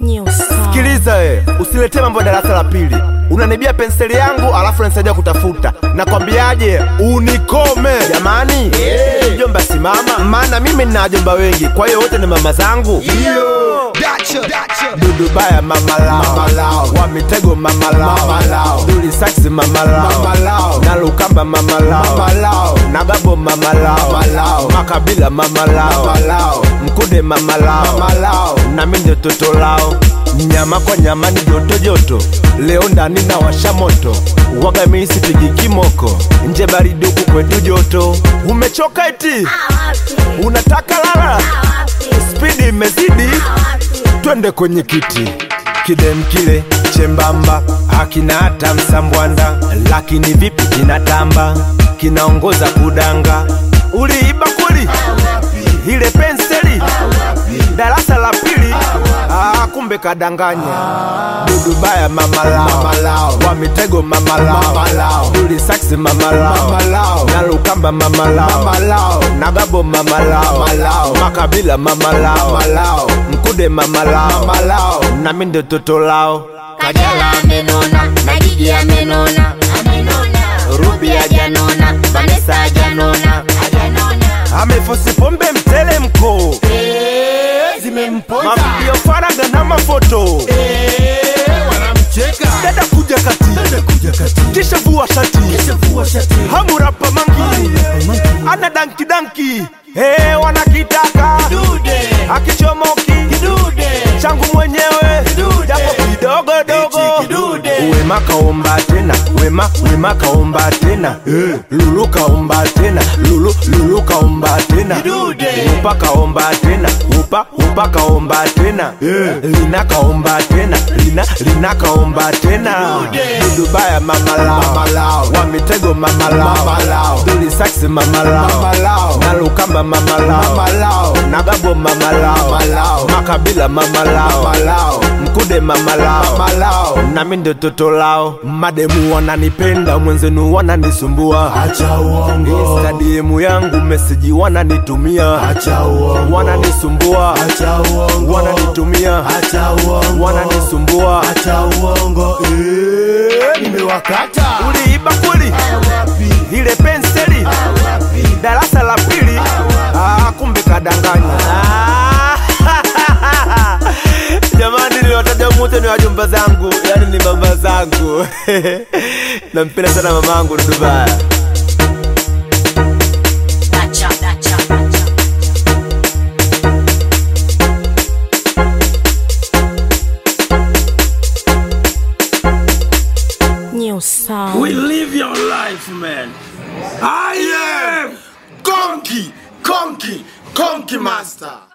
New song. Sikiliza eh, usiletee mambo ya darasa la pili. Unanibia penseli yangu alafu unanisaidia kutafuta. Nakwambiaje, unikome jamani. Mjomba simama, maana mimi nina wajomba wengi, kwa hiyo wote ni mama zangu. Dudu baya mama lao, wa mitego mama lao, Duli saksi mama lao, na Lukamba mama lao, na Gabo mama lao, Makabila mama lao, Mkude mama lao, na mimi ndio toto lao. Nyama kwa nyama ni joto joto, leo ndani na washa moto, waga mimi sipigi kimoko, nje baridi huku kwetu joto. Umechoka eti unataka lala, spidi imezidi twende kwenye kiti kidem kile chembamba hakina hata msambwanda lakini vipi kinatamba kinaongoza kudanga uliiba kweli ile penseli darasa la pili ah, kumbe kadanganya dudu baya mama lao wa mitego mama lao duli saksi mama lao na lukamba mama lao na gabo mama lao makabila mama lao mkude mama lao na mimi ndio toto lao Kajala amenona, na Gigi amenona, Ruby hajanona, Vanessa hajanona, amefosi pombe mtele mko mavideo faraga na mafoto dada kuja kati kisha vua shati hamurapa mangi ana danki danki hey, wanakitaka akichomoki changu mwenyewe japo kidogo dogo wema kaomba tena wema wema kaomba tena Eh, lulu kaomba tena lulu lulu kaomba tena upa kaomba tena upa upa kaomba tena Eh, lina kaomba tena lina lina kaomba tena dudu baya mama lao wa mitego mama lao duli saksi mama lao na lukamba mama lao na gabo mama lao makabila mama lao mkude mama lao na mimi ndio toto lao mademu wananipenda mwenzenu wananisumbua Acha uongo, instadiemu yangu meseji wananitumia acha uongo, wananisumbua acha uongo, wananitumia acha uongo, wananisumbua acha uongo, eh, nimewakata uliiba kweli ile penseli darasa la pili ah, kumbe kadanganya Ah, jamani niliwataja mote ni wajumba zangu yani ni mama zangu nampenda sana mamangu dudubaya Dacha, dacha, dacha. New song. We live your life, man. I am Konki, Konki, Konki Master.